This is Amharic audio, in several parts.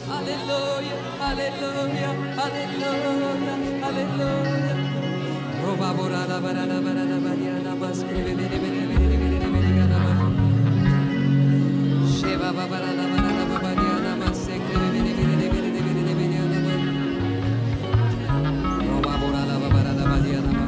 Hallelujah, hallelujah, hallelujah, hallelujah. Roba borada barada barada bariana maskrebe bere bere bere bere bere bere gana ba. Sheva babarada barada babariana masekre bere bere bere bere bere bere bere gana ba. Roba borada babarada bariana ba.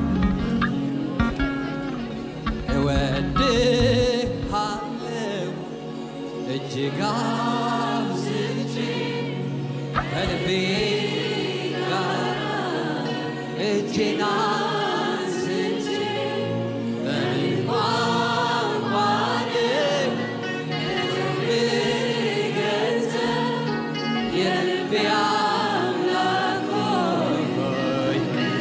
እወድሃለሁ እጅግ አብዝቼ ከልቤ ጋር እጄን አንስቼ በምን ቋንቋ ልገልጸው የልቤ አምላክ ሆይ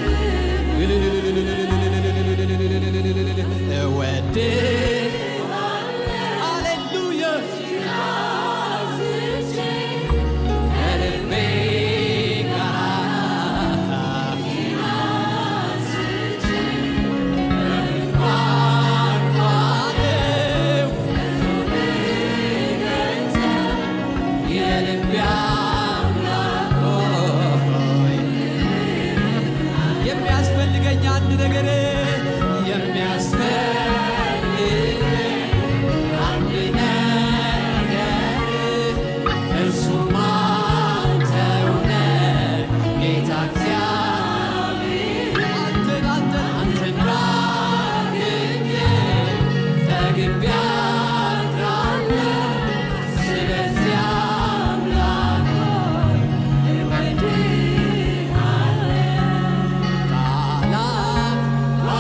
የሚያስፈልገኝ አንድ ነገር የሚያስፈልገኝ አንድ ነገር እርሱም አንተው ነህ ጌታ እግዚአብሔር አንተን አንተን አንተን ባገኘ ጠግቤ አድራለሁ ስለዚህ አምላክ ሆይ እወድሃለሁ ቃላት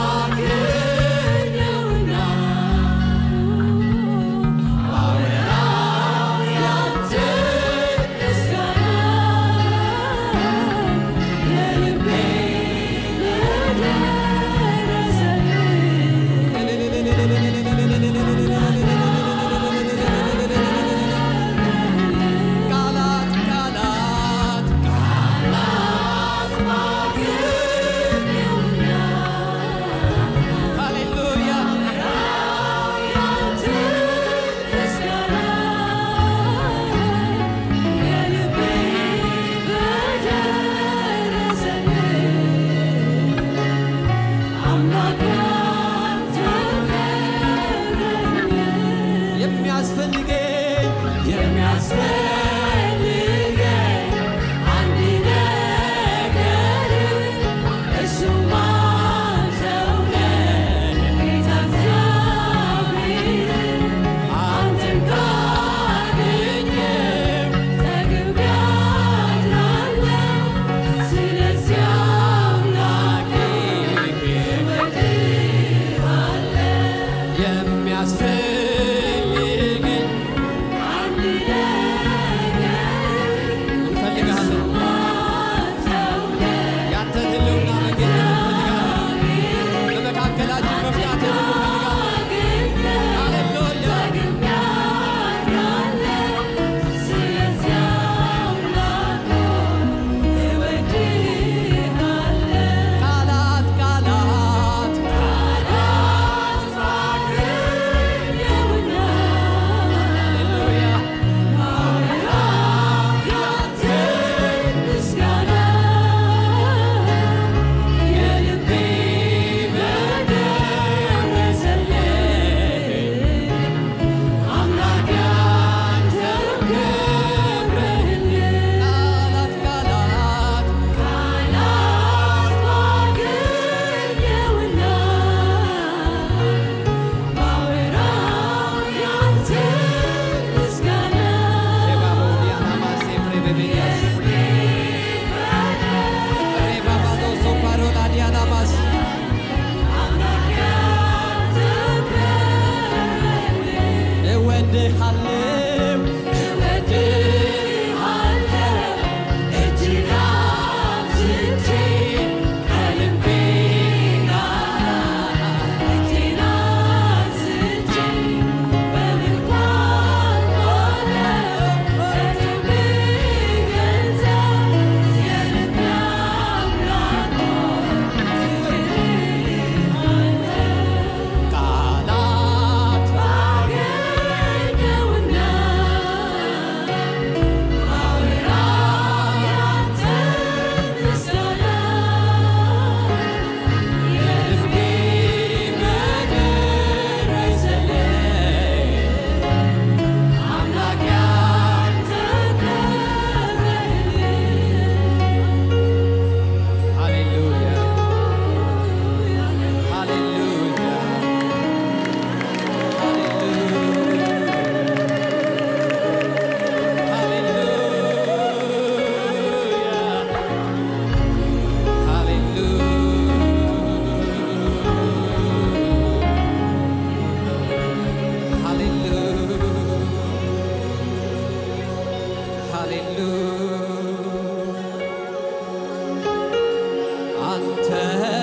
አንተ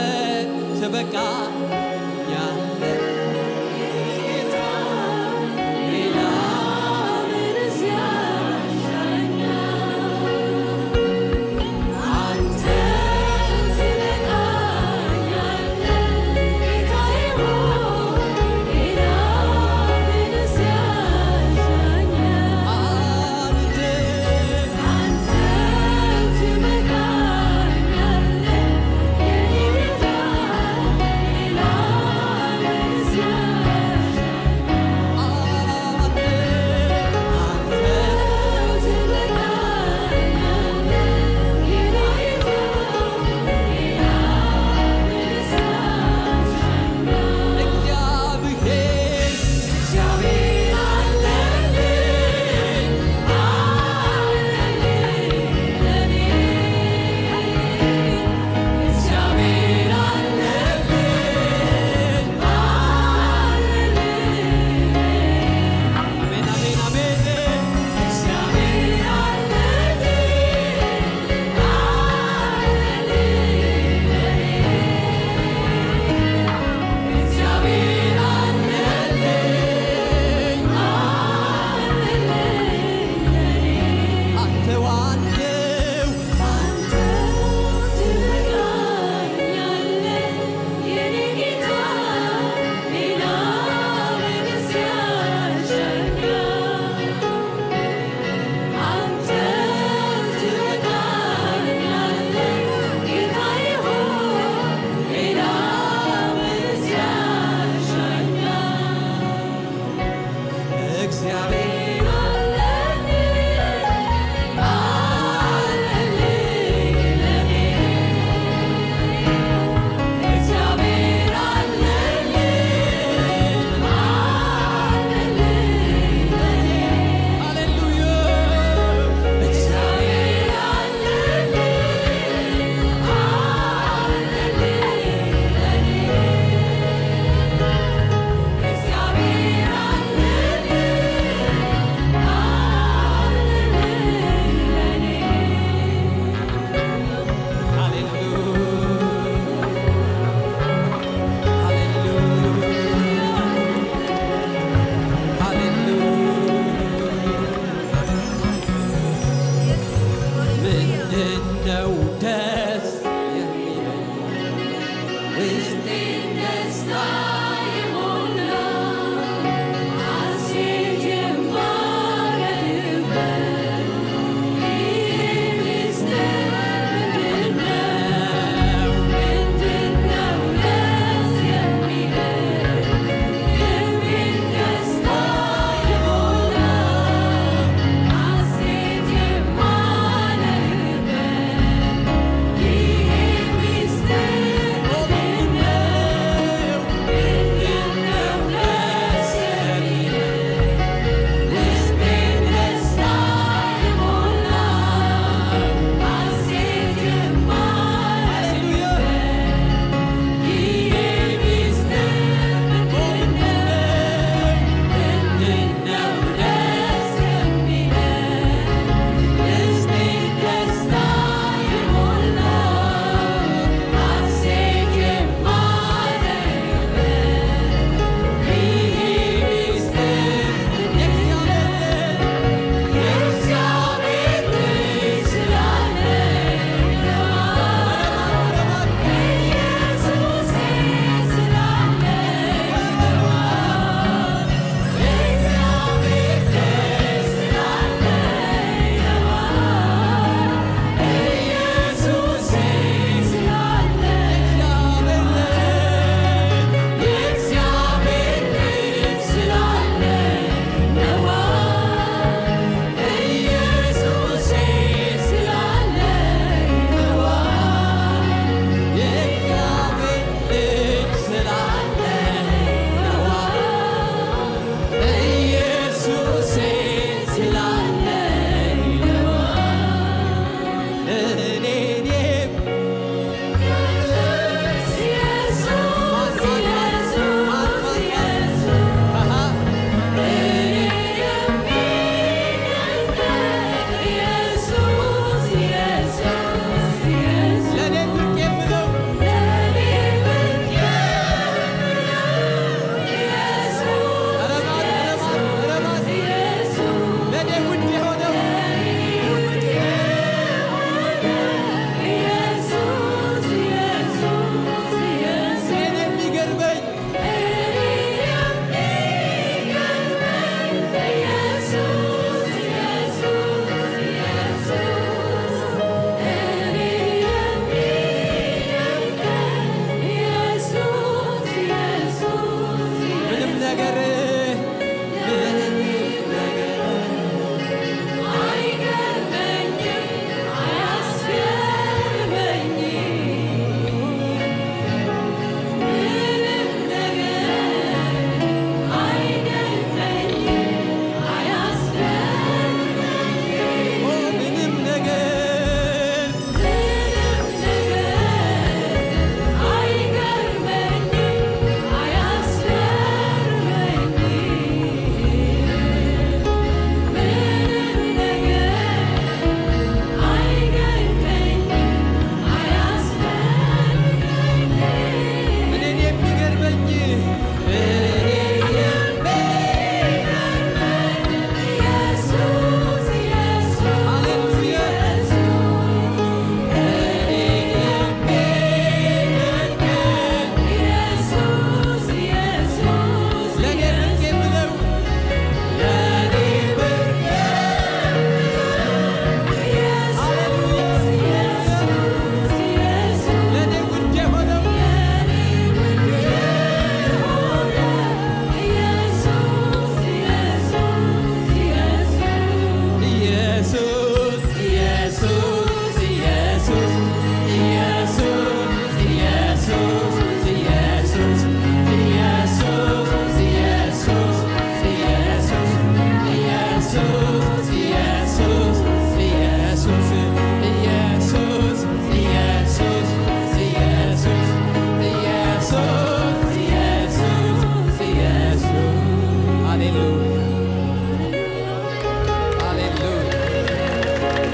ትበቃኛለህ ጌታ ሌላ ምንስ ያሻኛል? አንተ ትበቃኛለህ ጌታዬ ሆይ ሌላ ምንስ ያሻኛል? አንተ አንተ ትበቃኛለህ የኔ ጌታ ሌላ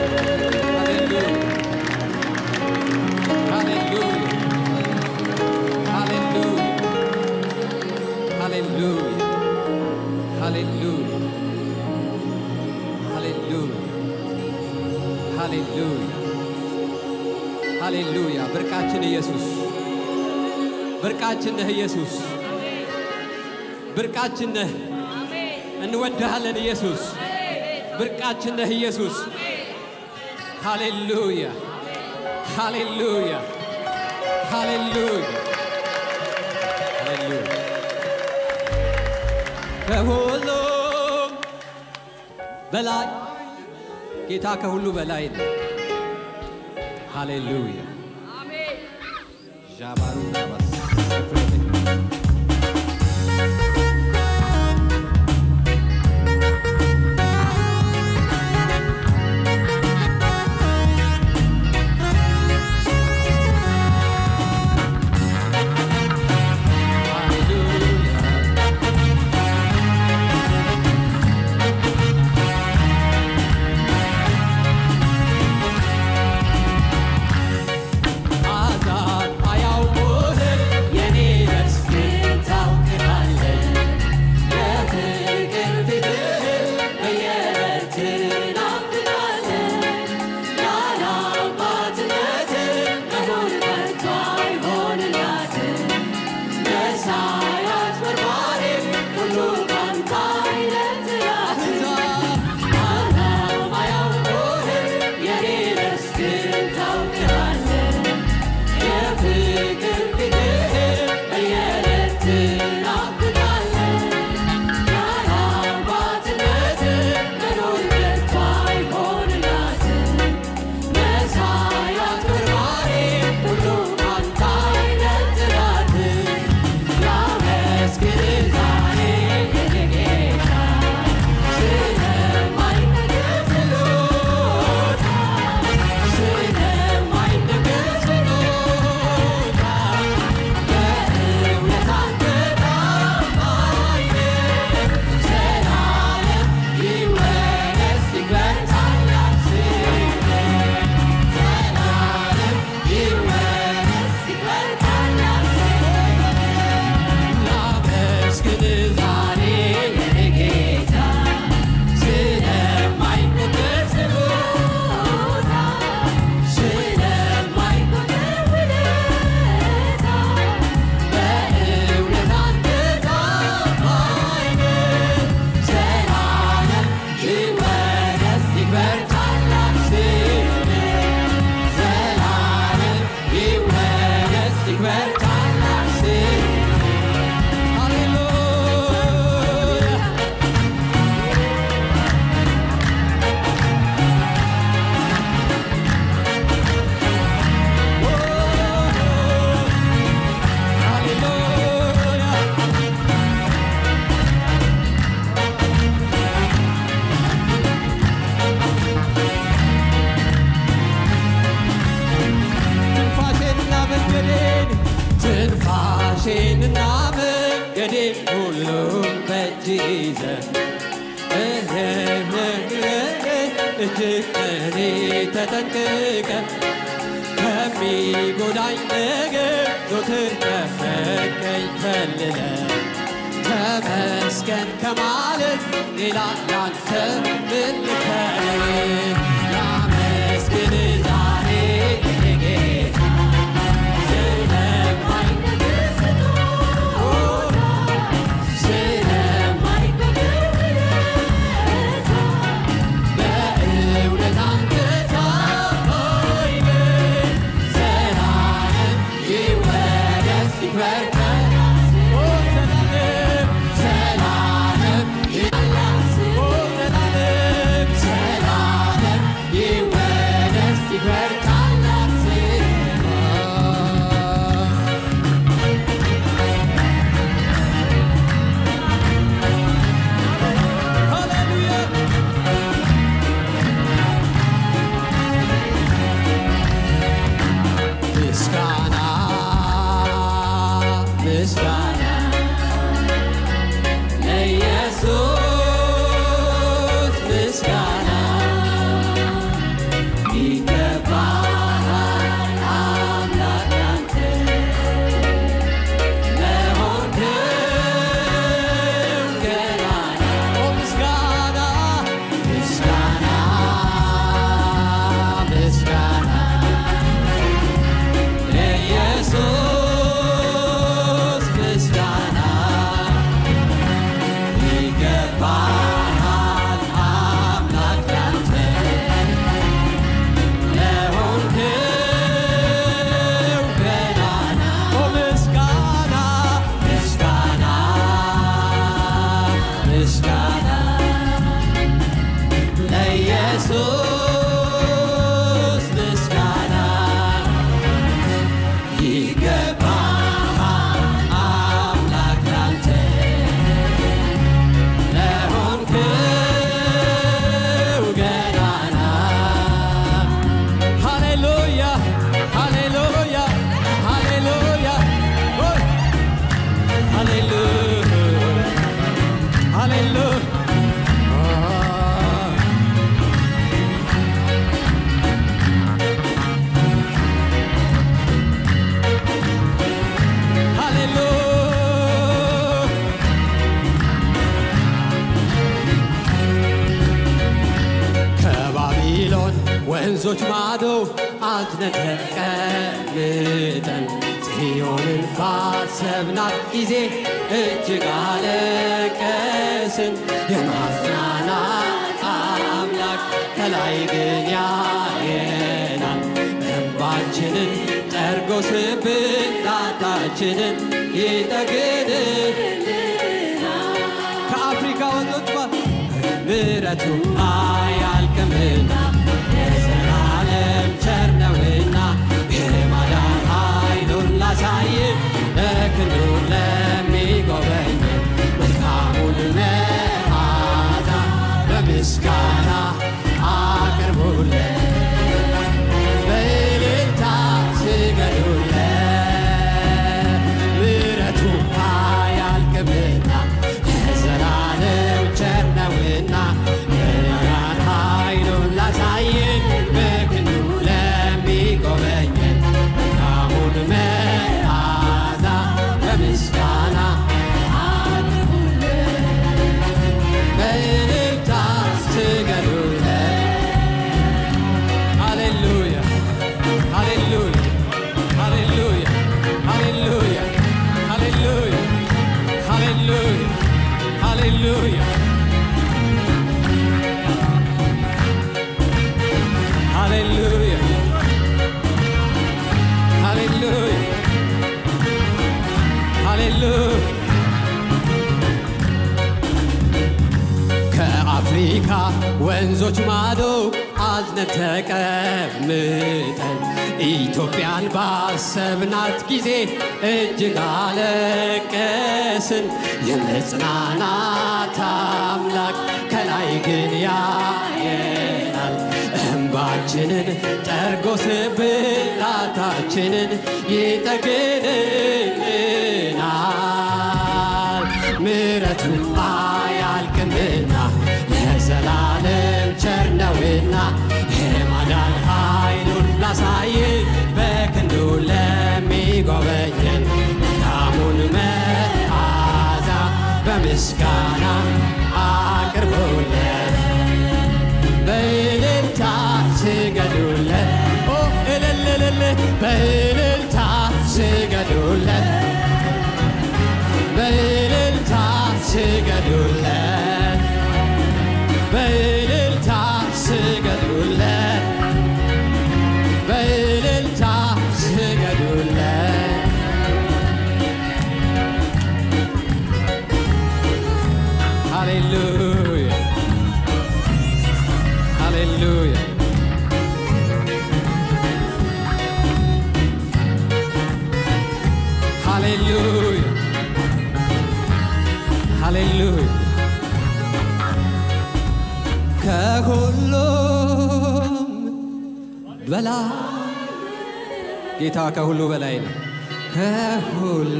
ሃሌሉያ! ብርቃችን ኢየሱስ፣ ብርቃችን ነህ ኢየሱስ፣ ብርቃችን ነህ። እንወድሃለን ኢየሱስ፣ ብርቃችን ነህ ኢየሱስ። ሃሌሉያ! ሃሌሉያ! ሃሌሉያ! ሃሌሉያ! ከሁሉም በላይ ጌታ ከሁሉ በላይ ነው። ሃሌሉያ ዣባሩ ዳባስ አዛን አያውቁህም የኔ ነፍስ ግን ታውቅሃለህ። የፍቅር ፊትህን በየዕለቱ ትናፍቃለህ። ያለ አባትነትህ መሆን ከቶ አይሆንላትም። መሳያት በርባሪ ሁሉ ካንተ አይለያትም። አዛን አያውቁህም የኔ ነፍስ ግን ታውቅሃለህ። የፍቅር ፊትህን በየዕለቱ ትናፍቃለህ። ያለ አባትነትህ መኖር ከቶ አይሆንላትም። መሳያት በርባሪ ሁሉ ካንተ አይነጥላትም። ላመስግንህ ዛሬ የኔ ጌታ ስለማይነገር ችሎታ ስለማይነገር ችሎታ በእውነት አንተ ታማኝ ነህ። ዘላለም ይወደስ ይክበር ታላቅ ስምህ። ዘላለም ይወደስ ይክበር ታላቅ ስምህ። ላመስግንህ ዛሬ የኔ ጌታ ስለማይነገር ችሎታ ስለማይቆጠር ውለታ በእውነት አንተ ታማኝ ነህ። ዘላለም ይወደስ ይክበር ታላቅ ስምህ። ዘላለም ይወደስ ይክበር ታላቅ ስምህ። ሃሌሉያ ሃሌሉያ ትንፋሼንና መንገዴን ትንፋሼንና መንገዴን ሁሉ በእጅ ይዘህ እጅግ እኔ ተጠንቅቀ ከሚጎዳኝ ነገር ዞትር ከፈቀኝ ፈልለ ተመስገን ከማለት ሌላ ያንተ ምን ልፈልግ? ላመስግን ዛሬ የኔ ጌታ ስለማይነገር ስጦታ ስለማይነገር ውለታ በእውነት አንተ ታማኝ ነህ። ዘላለም ይወደስ ይክበር ኦ ዘላለም ዘላለም ኦ ዘላለም ዘላለም ወንዞች ማዶ አዝነን ተቀምጠን ጽዮንን ባሰብናት ጊዜ እጅግ አለቀስን። የማጽናናት አምላክ ከላይ ግን ያየናል። እንባችንን ጠርጎ ስብራታችንን ይጠግንልናል። ከአፍሪካ ወንዞች ባ ምሕረቱ አያልቅምና የዘላለም ቸር ነውና የማዳን ኃይሉን ላሳይ ለክንዱ ለሚጎበኝ መልካሙን መዓዛ በምስጋና አቅርቡለት በእልልታ ስገዱለት ምሕረቱ አያልቅምና ለዘላለም ቸር ነውና የማዳን ኃይሉን ላሳየን በክንዱ ለሚጎበኘን መልካሙን መዓዛ በምስጋና በእልልታ ስገዱለት ሃሌሉያ ሃሌሉያ ሃሌሉያ ሃሌሉያ ሃሌሉያ ሃሌሉያ ሃሌሉያ ሃሌሉያ ሃሌሉያ ሃሌሉያ ከአፍሪካ ወንዞች ማዶ አዝነን ተቀምጠን ኢትዮጵያን ባሰብናት ጊዜ እጅግ አለቀስን። የመጽናናት አምላክ ከላይ ግን ያየናል። እንባችንን ጠርጎ ስብራታችንን ይጠግንልናል። ምሕረቱ አያልቅምና ለዘላለም ቸር ነውና የማዳን ኃይሉን ላሳይ በክንዱ ለሚጎበኘን መልካሙን መዓዛ በምስጋና አቅርቡለት በእልልታ ስገዱለት ኦ እልልልል በእልልታ ስገዱለት በእልልታ ስገዱለት በእልልታ ስገዱለት በእልልታ ስገዱለት ሃሌሉያ ሃሌሉያ ሃሌሉያ ሃሌሉያ ከሁሉም በላይ ጌታ ከሁሉ በላይ ነው። ከሁሉ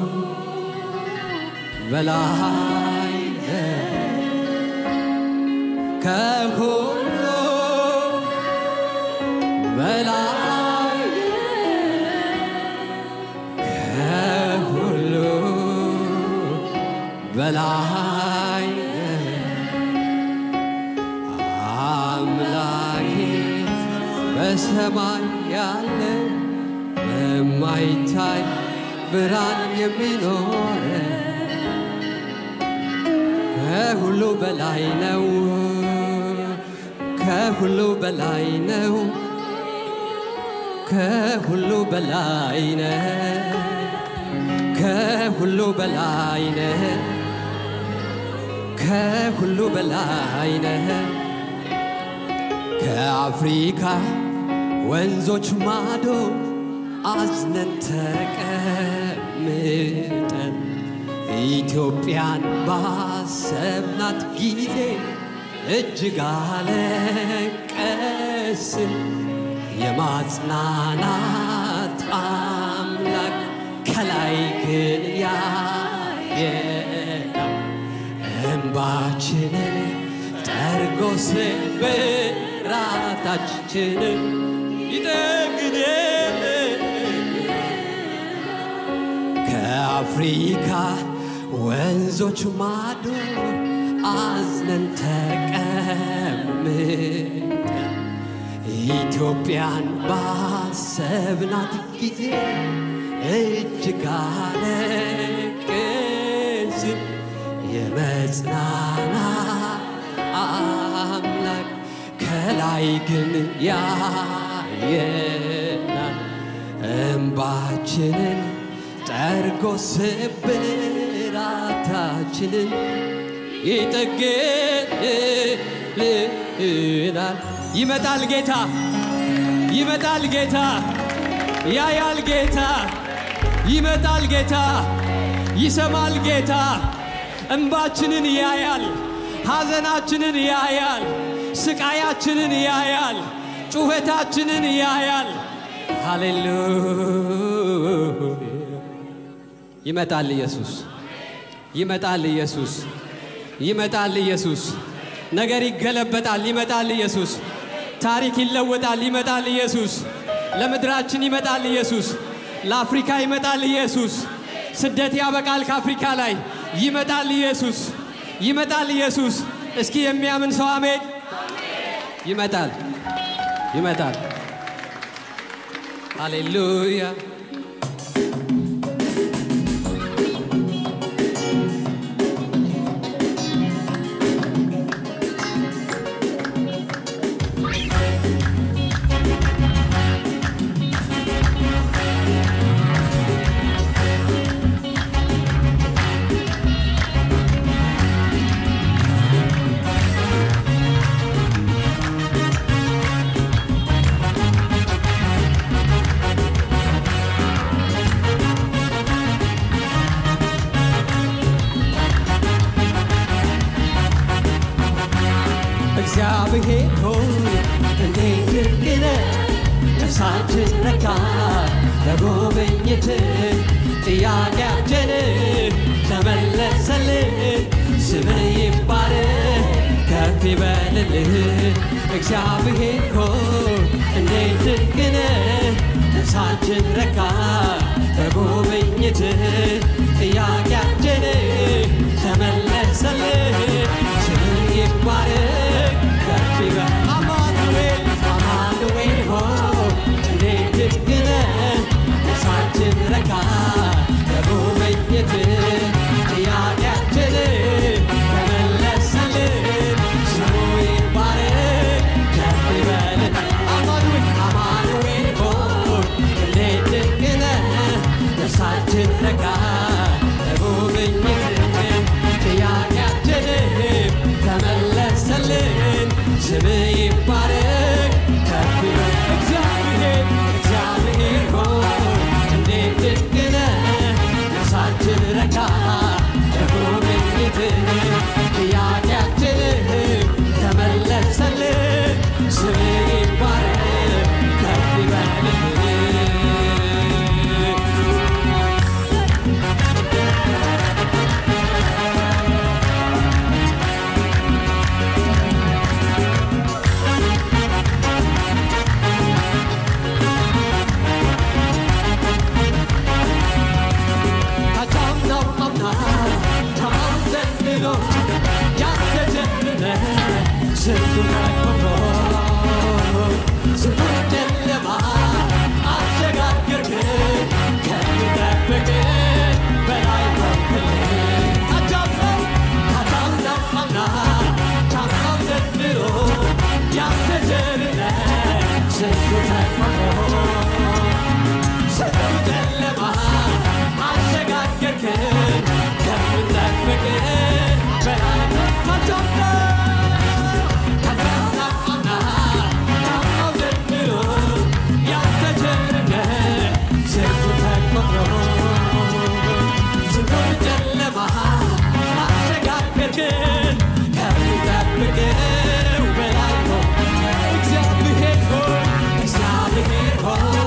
በላይ ነው። ከሁሉ በላይ ከሁሉ በላይ አምላኬ በሰማይ ያለ በማይታይ ብርሃን የሚኖር ከሁሉ በላይ ነው። ከሁሉ በላይ ነው። ከሁሉ በላይ ነው። ከሁሉ በላይ ነህ። ከሁሉ በላይ ነህ። ከአፍሪካ ወንዞች ማዶ አዝነን ተቀምጠን ኢትዮጵያን ባሰብናት ጊዜ እጅግ አለቀስን። የማጽናናት አምላክ ከላይ ግን ያየናል እንባችንን ጠርጎ ስብራታችንን ይጠግናል። ከአፍሪካ ወንዞች ማዶ አዝነን ተቀምጠን ኢትዮጵያን ባሰብናት ጊዜ እጅግ አለቀስን። የመጽናናት አምላክ ከላይ ግን ያየናል። እምባችንን ጠርጎ ስብራታችንን ይጠግንልናል። ይመጣል ጌታ፣ ይመጣል ጌታ፣ ያያል ጌታ፣ ይመጣል ጌታ፣ ይሰማል ጌታ፣ እንባችንን ያያል፣ ሐዘናችንን ያያል፣ ስቃያችንን ያያል፣ ጩኸታችንን ያያል። ሃሌሉያ! ይመጣል ኢየሱስ፣ ይመጣል ኢየሱስ፣ ይመጣል ኢየሱስ። ነገር ይገለበጣል፣ ይመጣል ኢየሱስ። ታሪክ ይለወጣል፣ ይመጣል ኢየሱስ። ለምድራችን ይመጣል ኢየሱስ። ለአፍሪካ ይመጣል ኢየሱስ። ስደት ያበቃል ከአፍሪካ ላይ ይመጣል ኢየሱስ፣ ይመጣል ኢየሱስ። እስኪ የሚያምን ሰው አሜን። ይመጣል፣ ይመጣል። ሃሌሉያ እግዚአብሔር ሆይ እንዴት ድንቅ ነህ! ነፍሳችን ረካ በጉብኝት ጥያቄያችን ተመለሰልን። ስምህ ይባረክ ከፍ ይበልልህ። እግዚአብሔር ሆይ እንዴት ድንቅ ነህ! ነፍሳችን ረካ በጉብኝት ጥያቄያችን ተመለሰልን። ስምህ ይባረክ ከፍ ይበል አማኑኤል አማኑኤል ሆይ እንዴት ድንቅ ነህ! ነፍሳችን ረካ በጉብኝት ጥያቄያችን ተመለሰልን። ስሙ ይባረክ ከፍ ይበል አማኑኤል አማኑኤል ሆይ እንዴት ድንቅ ነህ! ነፍሳችን ረካ በጉብኝት ጥያቄያችን ተመለሰልን። ስምህ ይባረክ ከፍ ይበል እግዚአብሔር እግዚአብሔር ሆይ እንዴት ድንቅ ነህ! ነፍሳችን ረካ በጉብኝት ጥያቄያችን ተመለሰልን። ስምህ ይባረክ ከፍ ይበልልህ ካቻምናው አምና ከማን ዘንድሮ ያንተ ጀግንነ ስንቱ ተኮኖ ስንቱ ጨለማ አሸጋገርክን ከሚጠብቅን በላይ ሆንክልን ካቻምናው ካቻምናው አምና ካምናው ዘንድሮ ያንተ ጀግንነ ስንቱ ተኮኖ ስንቱ ጨለማ አሸጋገርክን ከምንጠብቅን በላይ ካቻምናው ካቻምናውና ካምናው ዘንድሮ ያንተ ቸርነት ስንቱ ተቆጥሮ ስንቱን ጨለማ አሸጋገርክን ከምንጠብቀው በላይ ነው። እግዚአብሔር ሆይ እግዚአብሔር ሆይ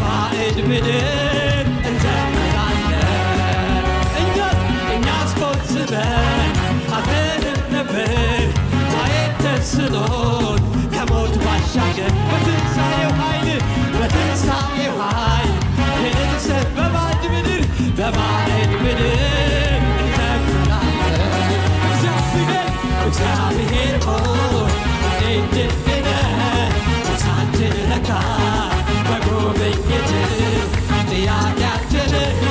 በባዕድ ምድር እንዘምራለን እኛስ እኛስ ቆዝበን አብረን ነበር ማየት ተስኖን ከሞት ባሻገር በትንሣኤው ኃይል በትንሣኤው ኃይል የንሰት በባዕድ ምድር በባዕድ ምድር እንዘምራለን እግዚአብሔር እግዚአብሔር ሆይ እንዴት ድንቅ ነህ ሳንችን ለካ በጉብኝት ጥያቄያችን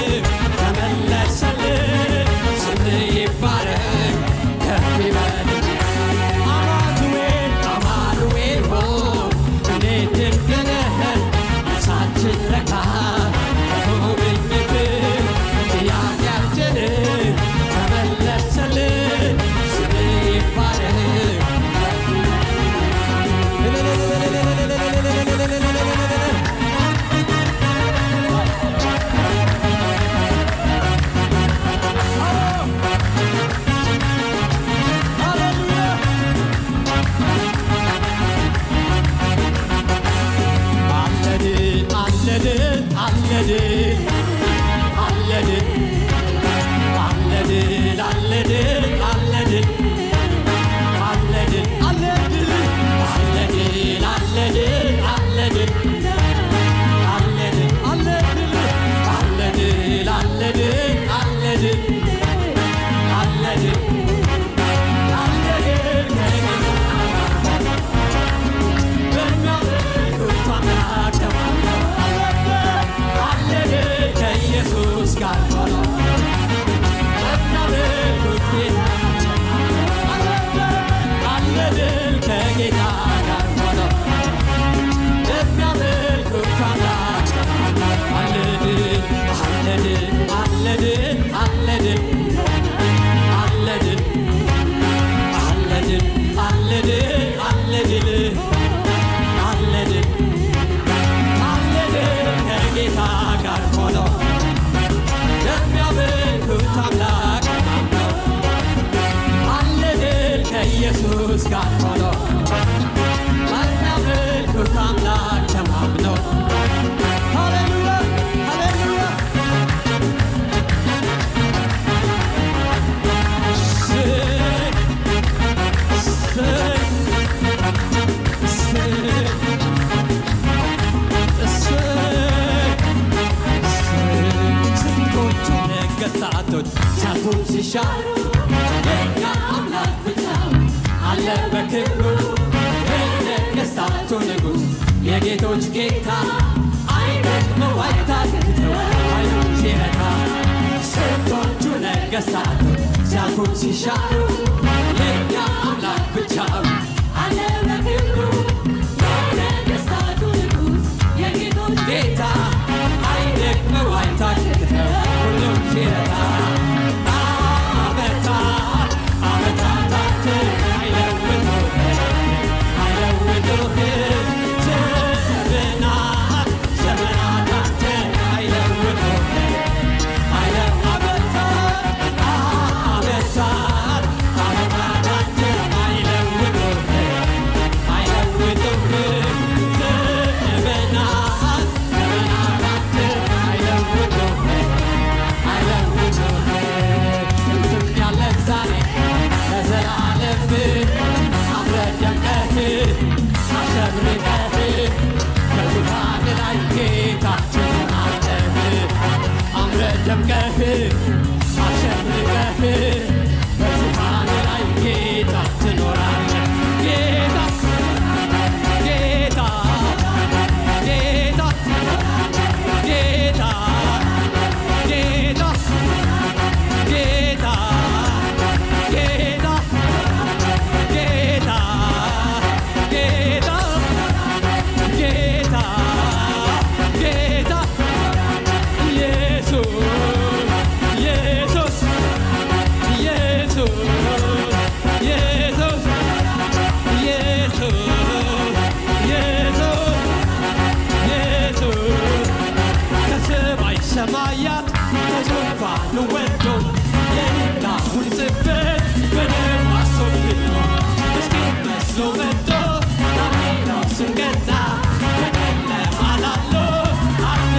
ተመለሰልን ስምህ ይባረክ ከፍ ይበል አማኑኤል አማኑኤል ሆይ እንዴት ድንቅ ነህ ነፍሳችን ረካ በጉብኝት ጥያቄያችን ተመለሰልን ስምህ ይባረክ አለድን አለድን አለድን አለድን አለድን አለድን አለድን አለድን አለድን አለድን አለድን አለድን አለድን አለድን አለድን አለድን አለድን አለድን ከኢየሱስ ጋር ሆኖ አለድል ከጌታ ጋር ሆኖ የሚያመልኩት አምላክ አለድል አለድል አለድል አለድል አለድል አለድል አለድል አለድል አለድል አለድል ከጌታ ጋር ሆኖ የሚያመልኩት አምላክ ነው አለድል ከኢየሱስ ጋር ሆኖ የሚያመልኩት አምላክ ተማምነው ሃሌሉያ ሃሌሉያ ስግ ስግ ስንቶቹ ነገሥታቶች ሲያልፉ ሲሻሩ የእኛ አምላክ ብቻው አለ በክብሩ የነገሥታቱ ንጉሥ የጌቶች ጌታ አይደክመው አይታክተው ኃይሉን ሲረታ ስንቶቹ ነገሥታቶች ሲያልፉ ሲሻሩ የእኛ አምላክ ብቻው አለ በክብሩ የነገሥታቱ ንጉሥ የጌቶች ጌታ አይደክመው አይታክተው ሁሉን ሲረታ ዓመታት ዓመታታትን አይለውጡህ አይለውጡህ ዘመናት ዘመናታትን አይለውጡህ አይለ- ዓመታት ዓመታት ዓመታታትን አይለውጡህ አይለውጡህ ዘመናት ዘመናታትን አይለውጡህ አይለውጡህ እንትን ያለ ዛሬ ለዘላለም አምረህ ደምቀህ አሸብርቀህ በዙፋን ላይ ጌታችን ትሆናለህ። አምረህ ደምቀህ አሸብርቀህ በዙፋን ላይ ጌታ ትኖራለህ። ጌታ ጌታ ጌታ ጌታ ጌታ ጌታ ጌታ ጌታ ጌታ ጌታ ጌታ ኢየሱስ ኢየሱስ ኢየሱስ ኢየሱስ ኢየሱስ ኢየሱስ ኢየሱስ ከሰማይ ሰማያት ከዙፋኑ ወርዶ የሌላውን ጽሕፈት በደሙ አስወግዶ ምስኪን መስሎ መጥቶ ሌላው ስም ገዛ በጨለማ ላሉ አርፎ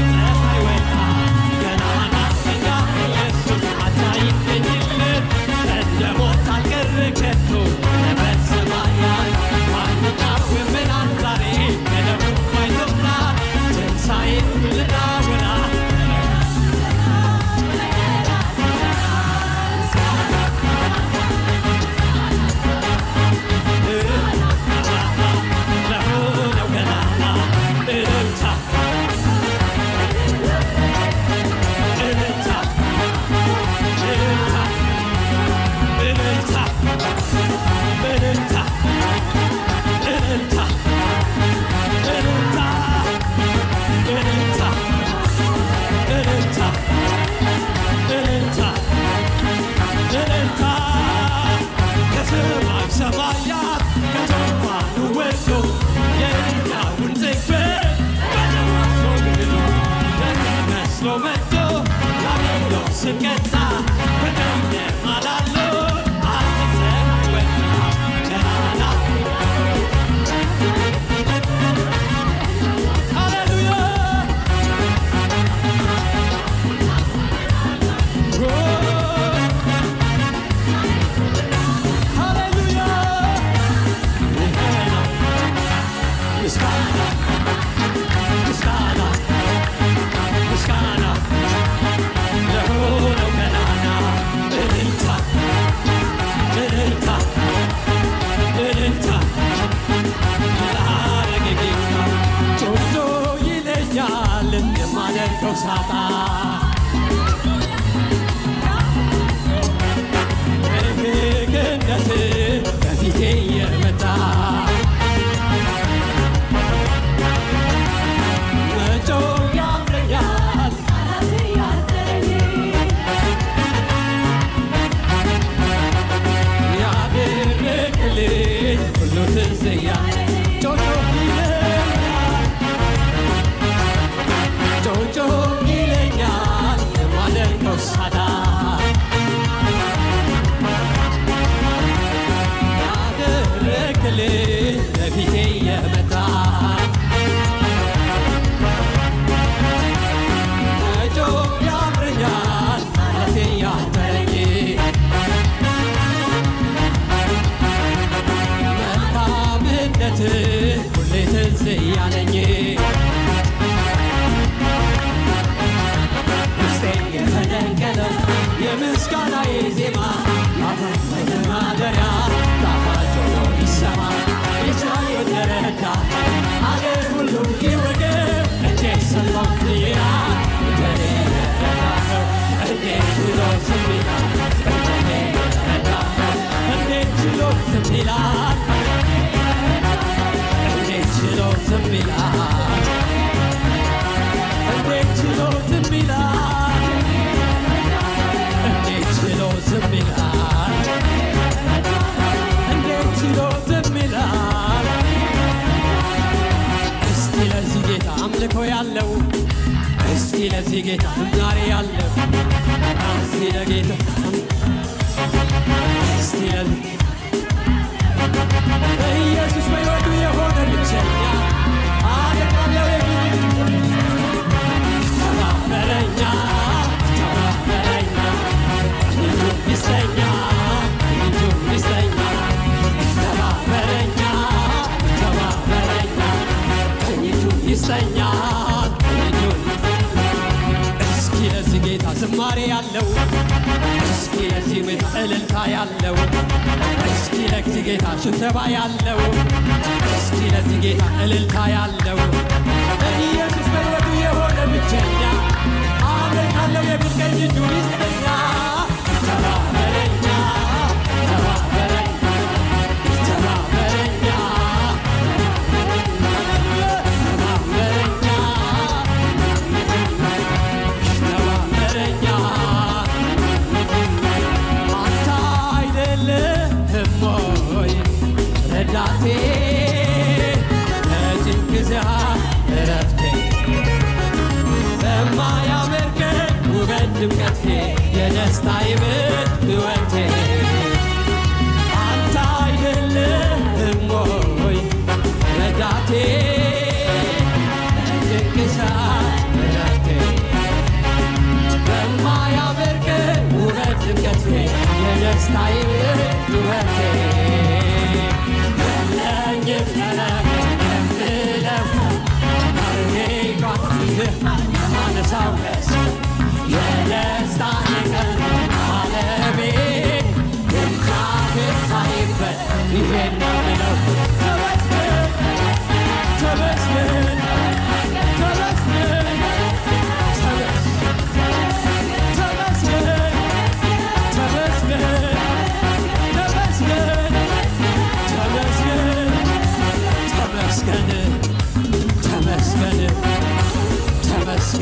ስቀጣ በጨለማ ላለው አንድ ፀሐይ ወጣ ገናና ሃሌሉያ ሃሌሉያ ይሄ ነው ምስጋና ምስጋና ምስጋና ለሆነው ገናና እልልታ እልልታ እልልታ ላረገ ጌታ ጮቶ ይለኛል የማደርገው ሳጣ በፍቅርነት በፊቴ የመጣ መጮህ ያምረኛል ያደረግልኝ ሁሉ ትዝ እያለኝ ጮጮ ይለኛል ጮጮ ይለኛል የማደርገው ሳዳ ያደረግልኝ በፊቴ የመጣ መጮህ ያምረኛል ማለቴ ያመረኝ መልካምነት ሁሌ ትዝ እያለኝ ውስጤ የተደንቀለው የምስጋናዬ ዜማ ያፈለገ ማደሪያ ጣፋጭ ሆኖ ይሰማ የቻለ ተረዳ አገር ሁሉ ይወገብ እጄ ሰሎት ይላል እንደኔ የተረዳኸው እንዴት ብሎ ዝም ይላል እንደኔ የተረዳኸው እንዴት ችሎ ዝም ይላል እንዴት ችሎ ዝም ይላል እንዴት ችሎ ዝም ይላል እንዴት ችሎ ዝም ይላል እንዴት ችሎ ዝም ይላል እስቲ ለዚህ ጌታ አምልኮ ያለው እስቲ ለዚህ ጌታ ዝማሬ ያለው እስቲ ለጌታ እስቲ ለዚህ ኢየሱስ በሕይወቱ የሆነ ብቸኛ አደቃለው የሚል ተባበረኛ ተባበረኛ ልጁ ይስጠኛ ልጁ ይስጠኛ ተባበረኛ ተባበረኛ ልጁ ይስጠኛ ልጁ እስኪ ለዚህ ጌታ ዝማሬ ያለው እስኪ ለዚህ ጌታ እልልታ ያለው እስኪ ለዚህ ጌታ ሽተባ ያለው እስኪ ለዚህ ጌታ እልልታ ያለው ኢየሱስ በሕይወቱ የሆነ ብቸኛ አመልካለሁ የሚል ቀኝ እጁ ይስጠኛ ተባበረኛ ተባበረኛ ተባበረኛ ተባበረኛ ተባበረኛ አንተ አይደለህም ወይ ረዳቴ ከጭንቅ ዛር እረፍቴ በማያምር ቀን ውበት ድምቀቴ የደስታ ይብት ሕይወቴ አንተ አይደለህም ወይ ረዳቴ ከጭንቅ ዛር እረፍቴ በማያምር ቀን ውበት ድምቀቴ የደስታ ይብት ሕይወቴ የለኝም ነገር የምለው ተመስገን ተመስገን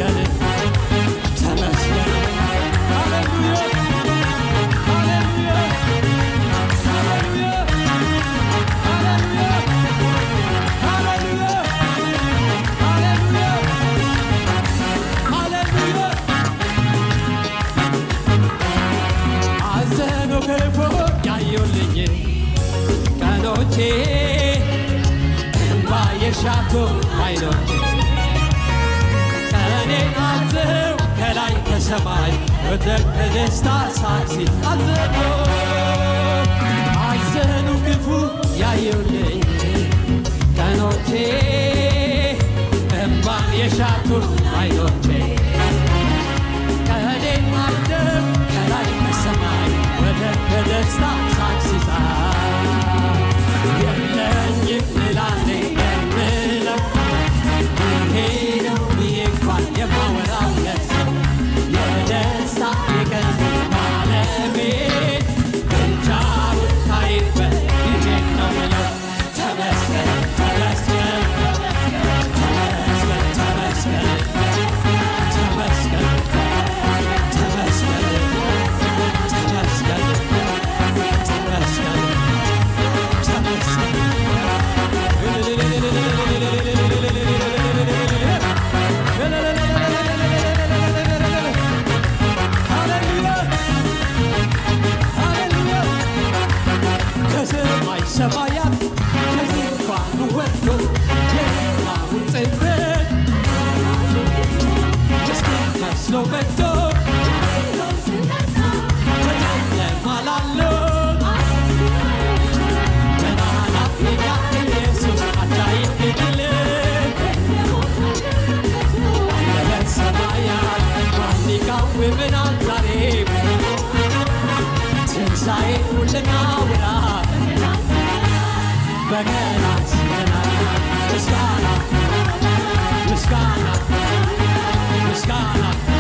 የሻቶ አይኖች ቀኔን አዘው ከላይ ከሰማይ ወደ ደስታ ሳክሲ አዘኑ አዘኑ ክፉ ያዩልኝ ቀኖቼ እምባን የሻቱ አይኖቼ ቀኔን አዘው ከላይ ከሰማይ ወደ ደስታ ሳክሲሳ የለኝም ላኔ የምለው ይሄ ነው ብዬ እንኳን የማወራለት የደስታ የቀን ባለቤት ብቻውን ታይበት ይሄ ነው ምለው ተመስገን ተመስገን ተመስገን ተመስገን ተመስገን ተመስገን ተመስገን ተመስገን ከሰማይ ሰማያት ከዙፋኑ ወጥቶ የላሁን ጽሕፈት ምስኪን መስሎ መጥቶ በጨለማ ላሉት ገናናት የኛ ኢየሱስ አጃይብ ድል ሰማያት ማን ይቃወመናል ዛሬ ትንሣኤ ልናውራ በገናት ምስጋና ምስጋና ምስጋና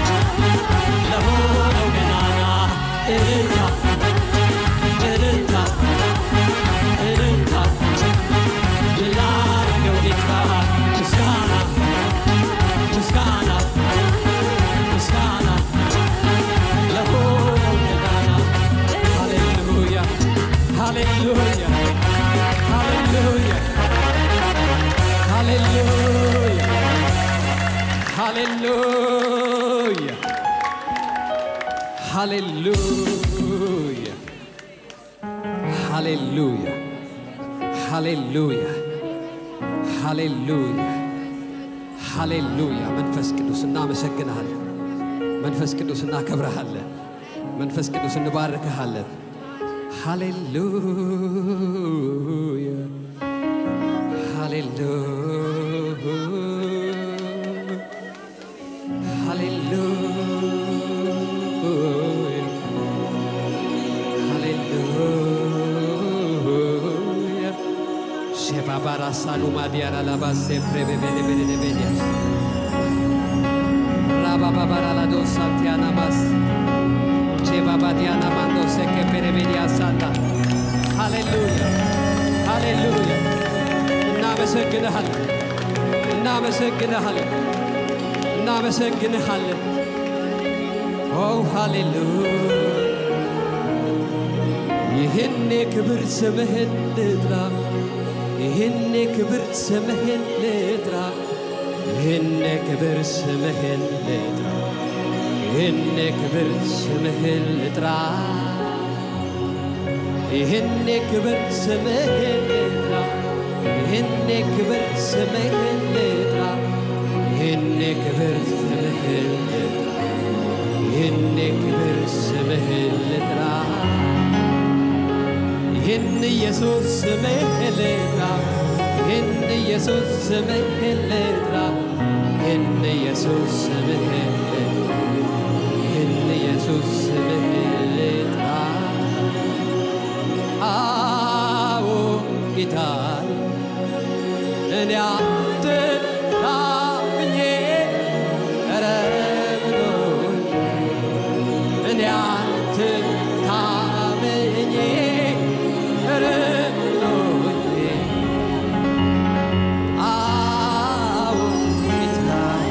ለሆነው ገናና እልልታ እልልታ እልልታ ላረገው ጌታ ምስጋና ምስጋና ምስጋና ለሆነው ገናና ሃሌሉያ ሃሌሉያ ሃሌሉያ ሃሌሉያ ሃሌሉያ ሃሌሉያ ሃሌሉያ ሃሌሉያ ሃሌሉያ ሃሌሉያ መንፈስ ቅዱስ እናመሰግንሃለን። መንፈስ ቅዱስ እናከብረሃለን። መንፈስ ቅዱስ እንባርክሃለን። ሃሌሉያ ሃሌሉያ ሃሌሉያ ሃሌሉያ ሼባባራ ሳሉማ ዲያራ ላባሴ ፕሬቤቤሌቤሌቤዲያስ ራባባባራ ላዶስ ሳንቲያና ማስ ቼባባዲያና ማንዶ ሴኬ ፔሬቤዲያ ሳንዳ ሃሌሉያ ሃሌሉያ እናመሰግንሃለን እናመሰግንሃለን እናመሰግንሃለን ኦ ሃሌሉያ ይህን የክብር ስምህን ልጥራ ይህን የክብር ስምህን ልጥራ ይህን የክብር ስምህን ልጥራ ይህን የክብር ስምህን ልጥራ ይህን የክብር ስምህን ልጥራ ይህን የክብር ስምህን ልጥራ ይህን የክብር ስምህን ልጥራ ይህን የክብር ስምህን ልጥራ ይህን ኢየሱስ ስምህን ልጥራ ይህን ኢየሱስ ስምህን ልጥራ ይህን ኢየሱስ ስምህን ልጥራ ይህን ኢየሱስ ስምህን ልጥራ አዎ ጌታ እኔ አንተን ታምኜ ኧረ ብሎኝ እኔ አንተን ታምኜ ኧረ ብሎኝ አዎ ጌታ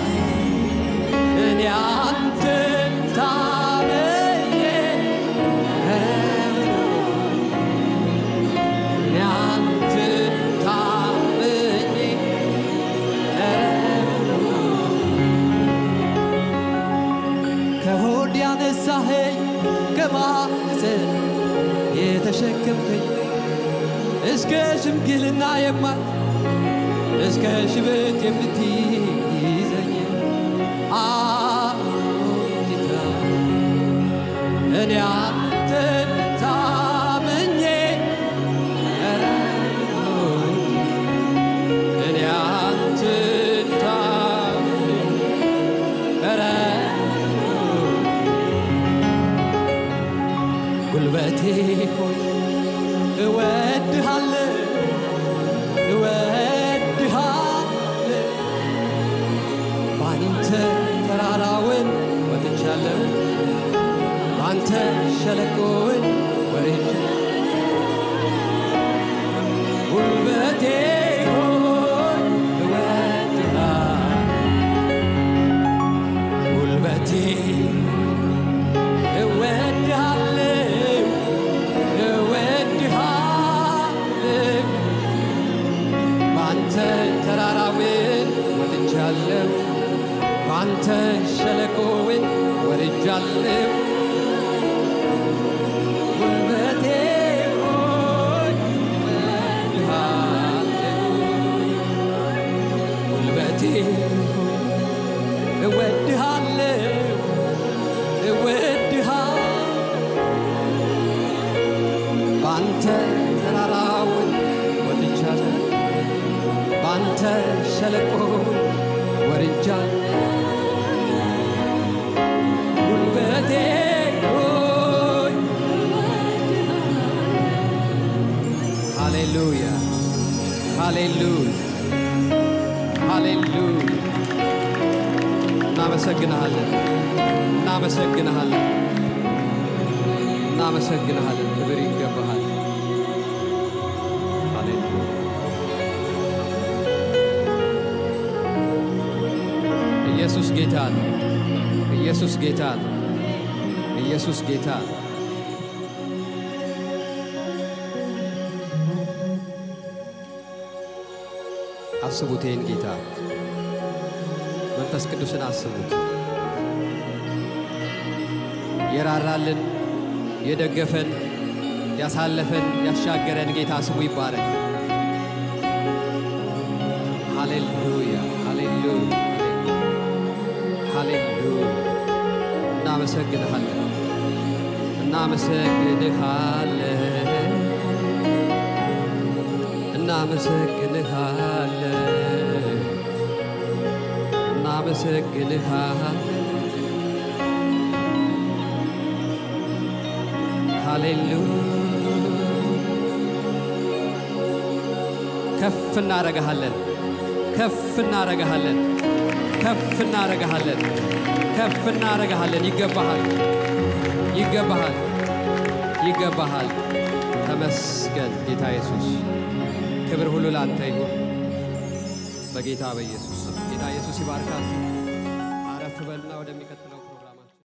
እኔ አንተን ታምኜ ኧረ እኔ አንተን ታምኜ ከሆድ ያነሳኸኝ ከማኅፀን የተሸከምከኝ እስከ ሽምግልና የማት እስከ ሽበት የምትይዘኝ አዎ ጌታ እኔ አንተን ታምኜ ረድቶኝ እኔ አንተን ታምኜ ረድቶኝ ጉልበቴ ሆይ እወድሃለሁ እወድሃለሁ ባንተ ተራራውን ወጥቻለሁ ባንተ ሸለቆውን ወርጄ ጉልበቴ ሆይ እወድሃለሁ ጉልበቴ እወድሃለሁ እወድሃለሁ ባንተ ተራራውን ወጥቻለሁ ባንተ ሸለቆውን ወርጃለሁ ጉልበቴ ሆይ እወድሃለሁ ጉልበቴ ሆይ እወድሃለሁ እወድሃለሁ ባንተ ተራራውን ወጥቻለሁ ባንተ ሸለቆ ወርጃለሁ ጉልበቴ ሆይ ሃሌሉያ ሃሌሉያ ሃሌሉያ እናመሰግንሃለን እናመሰግንሃለን እናመሰግንሃለን ክብር ይገባሃል ሃሌሉያ ኢየሱስ ጌታ ነው ኢየሱስ ጌታ ነው ኢየሱስ ጌታ ነው አስቡት ይህን ጌታ መንፈስ ቅዱስን አስቡት የራራልን የደገፈን ያሳለፈን ያሻገረን ጌታ ስሙ ይባረክ ሃሌሉያ ሃሌሉያ ሃሌሉያ እናመሰግንሃለን እናመሰግንሃለን እናመሰግንሃለን እናመሰግንሃለን ሃሌሉያ ከፍ እናረግሃለን ከፍ እናረግሃለን ከፍ እናረግሃለን ከፍ እናረግሃለን ይገባሃል ይገባሃል ይገባሃል ተመስገን ጌታ ኢየሱስ ክብር ሁሉ ለአንተ ይሁን በጌታ በኢየሱስ ስም ጌታ ኢየሱስ ይባርካችሁ አረፍ በልና ወደሚቀጥለው